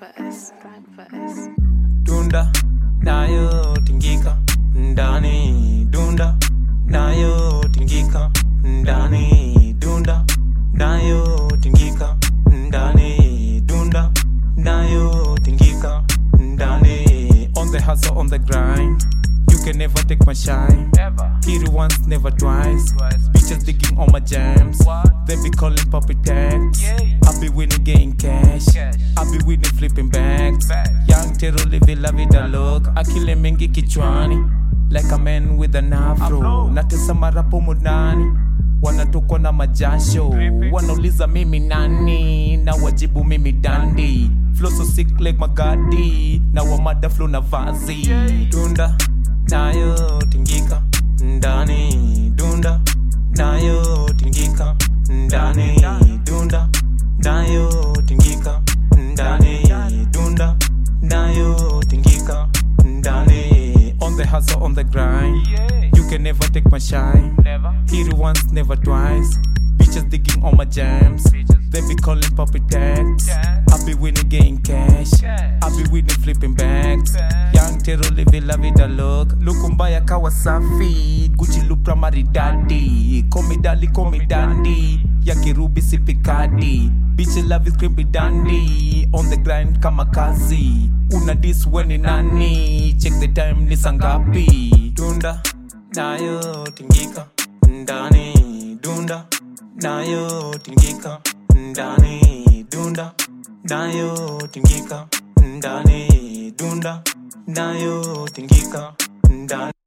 for S, drag for S. dunda nayo tingika ndani dunda nayo tingika ndani dunda nayo tingika ndani dunda nayo tingika ndani on the hustle on the grind you can never take my shine hit it once never twice bitches digging on my jams they be calling puppy tags I be winning getting cash I be winning flipping bags young Tero living la vida look akile mengi kichwani like a man with an afro natesa marapo mudani wanatokwa na majasho wanauliza mimi nani na wajibu mimi dandi flow so sick like magadi na wamada flow na vazi dunda nayo tingika ndani dunda nayo tingika ndani dunda nayo tingika ndani dunda nayo tingika ndani on the hustle on the grind you can never take my shine hit it once never twice bitches digging on my jams they be calling puppy tags I be winning getting cash I be winning flipping bags young Tero living la vida look look mbaya kawa safi Gucci Lupra maridadi komidali komidandi ya kirubi sipikadi Bitch love is creepy dandy on the grind kama kazi una dis weni nani check the time ni sangapi dunda nayo tingika ndani dunda nayo tingika ndani dunda nayo tingika ndani dunda nayo tingika ndani